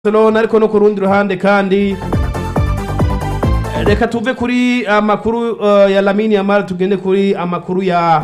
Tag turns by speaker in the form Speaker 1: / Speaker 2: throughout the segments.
Speaker 1: Barcelona ariko no ku rundi ruhande kandi reka tuve kuri amakuru uh, ya Lamine Yamal tugende kuri amakuru ya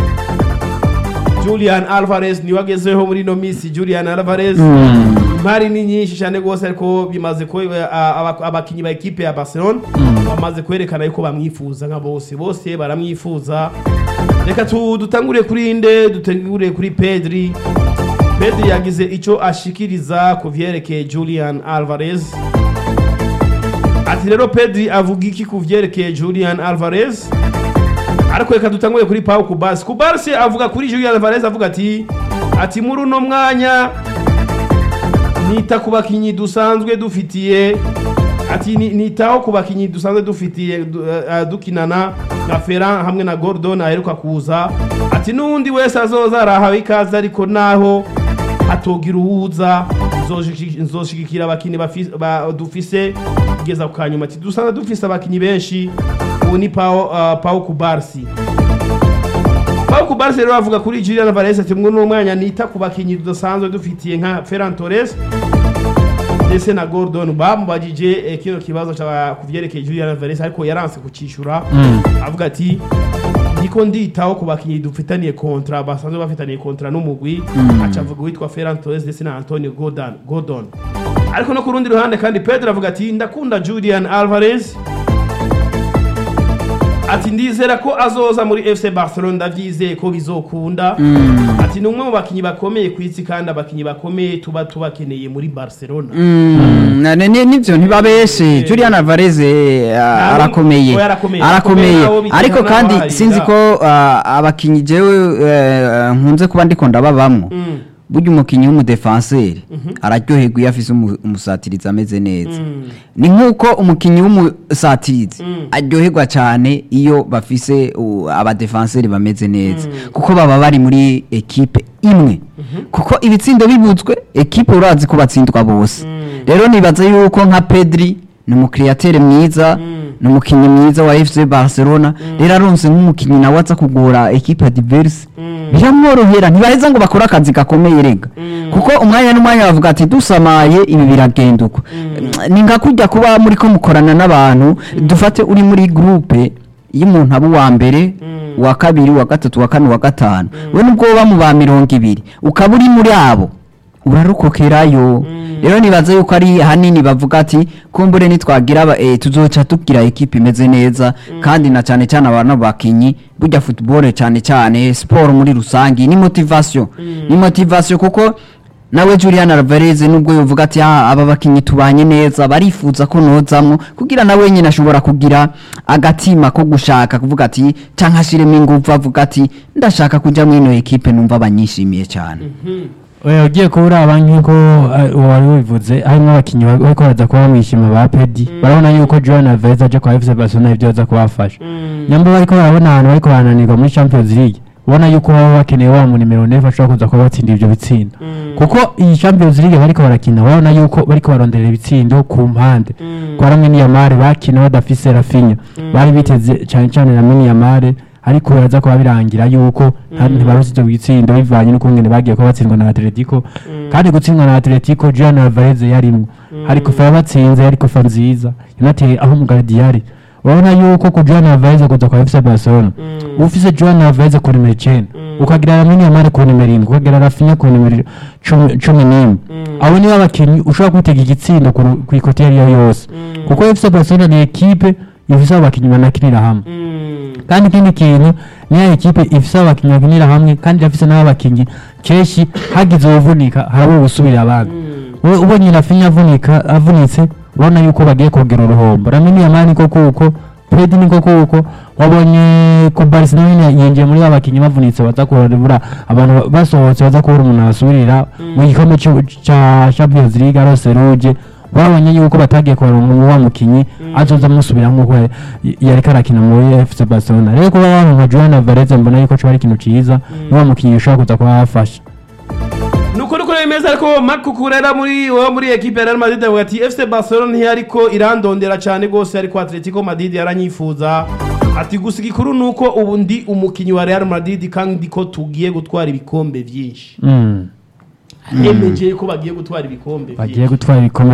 Speaker 1: Julian Alvarez niwe agezeho muri ino minsi Julian Alvarez impari ni nyinshi cyane rwose ariko bimaze ko abakinyi ba ekipe ya Barcelona bamaze kwerekana yuko bamwifuza nka bose bose baramwifuza reka tu dutangure kuri inde dutangure kuri Pedri Pedri yagize icyo ashikiriza ku vyerekeye Julian Alvarez ati rero Pedri avuga iki ku vyerekeye Julian Alvarez ariko reka dutangure kuri Pau Kubasi Kubasi avuga kuri Julian Alvarez avuga ati ati muri uno mwanya nita ku bakinyi dusanzwe dufitiye ati ni- nitaho ku bakinyi dusanzwe dufitiye du- eh, dukinana nka Ferran hamwe na Gordon aheruka kuza ati n'undi wese azoza arahawe ikaze ariko naho hatogira uwuza nzoshiki- nzoshigikira abakinyi bafi- ba- dufise kugeza ku kanyuma ati dusanzwe dufise abakinyi benshi ubu ni Pau uh, Pau Kubarsi Pau Kubarsi rero avuga kuri Julian Alvarez ati mwe n'umwanya nita ku bakinyi dusanzwe dufitiye nka Ferran Torres ndetse na Gordon bamubajije eh, kino kibazo cya kuvyerekeye Julian Alvarez ariko yaranse kucishura avuga ati ndiko nditaho ku bakinyi dufitaniye kontra basanzwe bafitaniye kontra n'umugwi aca avuga uwitwa Ferran Torres ndetse na Antonio Gordon Gordon ariko no ku rundi ruhande kandi Pedro avuga ati ndakunda Julian Alvarez ati ndizera ko azoza muri FC Barcelona ndavyizeye ko bizokunda ati ni umwe mu bakinyi bakomeye ku isi kandi abakinyi bakomeye tuba tubakeneye muri Barcelona
Speaker 2: Mm, na- ni- ni- nivyo ntibabeshe Julian Alvarez eh,
Speaker 1: Ntabwo-
Speaker 2: arakomeye
Speaker 1: oya, arakomeye.
Speaker 2: arakomeye
Speaker 1: Arakomeye nabo bikina
Speaker 2: ariko
Speaker 1: nabo
Speaker 2: kandi
Speaker 1: bahari,
Speaker 2: sinzi
Speaker 1: ya.
Speaker 2: ko ah, abakinyi jewe eh, nkunze kuba ndiko ndababamwo
Speaker 1: Mm.
Speaker 2: burya umukinyi w'umudefanseri araryoherwa iyo afise umu- umusatirizi ameze neza ni nk'uko umukinyi w'umusatirizi aryoherwa cyane iyo bafise uh, abadefanseri bameze neza kuko baba bari muri ekipe imwe kuko ibitsindo bibutswe ekipe urazi ko batsindwa bose rero nibaza yuko nka pedri ni umukiriyatere mwiza ni umukinnyi mwiza wa fc barcelona rero aronse nk'umukinnyi nawe aza kugora ekipe diverse biramworohera ntibaheza ngo bakore akazi gakomeye rega kuko umwanya n'umwanya bavuga ati dusamaye ibi biragenda uko ni nka kujya kuba muri ko mukorana n'abantu dufate uri muri groupe iyo umuntu aba uwa mbere uwa kabiri uwa gatatu uwa kane uwa gatanu we nubwo woba mu ba mirongo ibiri ukaba uri muri abo urarokokerayo rero nibaza yuko ari hanini bavuga ati kumbure nitwagira aba- eh, tuzoca tugira ekipe imeze neza kandi na cyane cyane abantu bakinyi burya football cyane cyane siporo muri rusange ni motivation ni motivation kuko nawe Julian Alvarez nubwo yovuga ati "Ah, aba bakinyi tubanye neza barifuza ko nozamwo kugira nawe nyine ashobora kugira agatima ko gushaka kuvuga ati canke ashiremo ingufu avuga ati ndashaka kuja mwino ekipe numva banyishimiye cyane
Speaker 3: oya ugiye kuba uraba nk'uko eh, wari wivuze harimo abakinnyi ba- bariko baraza kuba bamwishima ba pedi barabona yuko joan alvarez aje kwa fc barcelona ibyo aza kubafasha nyamba bariko barabona ahantu bariko barananirwa muri champions league ubona yuko baba bakeneye wa mu nimero nefu ashobora kuza kuba batsinda ibyo bitsinda kuko iyi champions league bariko barakina urabona yuko bariko baronderera ibitsindo ku mpande kwa ramwe niyamare bakina badafise rafinya bari biteze cyane cyane ramwe niyamare ariko biraza kuba birangira yuko nta- ntibarose ibyo bitsindo bivanye n'ukungene bagiye kuba batsindwa na atletico kandi gutsindwa na atletico jean alvarez yarimwo hari kofa yabatsinze yari kofa nziza yanateye aho umugaridi yari urabona yuko ku jean alvarez kuza kwa fc barcelona ufise jean alvarez ku nimero icenda ukagira ramini yamare ku nimero indwi ukagira rafinya ku nimero cumi cumi n'imwe abo nibo abakinnyi ushobora kwitega igitsindo ku ru- ku ikote iyo ari yo yose kuko fc barcelona ni ekipe ifise abakinnyi banakinira hamwe kandi ikindi kintu niyo ekipe ifise abakinnyi bakinira hamwe kandi irafise n'abakinnyi kenshi hagize uwuvunika harabo gusubira abandi We- ubonye rafinya avunika avunitse ubona yuko bagiye kongera uruhombo ramini yamani niko kuko pedi niko kuko wabonye ko barisi nawe nyine yinjiye muri ba bakinnyi bavunitse baza kurabura abantu ba- basohotse baza kubura umuntu abasubirira mu gikombe c'u- ca champions league arose ruje babonye yuko batagiye kubaronka wa mukinyi azoza amusubira nk'uko ya- yariko arakina muri fc barcelona rero kuba baronka joan alvarez mbona yuko coba ari ikintu ciza ni wa mukinyi ushobora kuza kuba bafasha
Speaker 1: nuko nuko bimeze ariko Marc Cucurella muri wo muri equipe ya Real Madrid avuga ati FC Barcelona ntiyariko irandondera cyane gose ariko Atletico Madrid yaranyifuza ati gusa igikuru nuko ubu ndi umukinyi wa Real Madrid kandi ko tugiye gutwara ibikombe vyinshi
Speaker 3: Mm.
Speaker 1: yemeje ko bagiye gutwara ibikombe
Speaker 3: bagiye gutwara ibikombe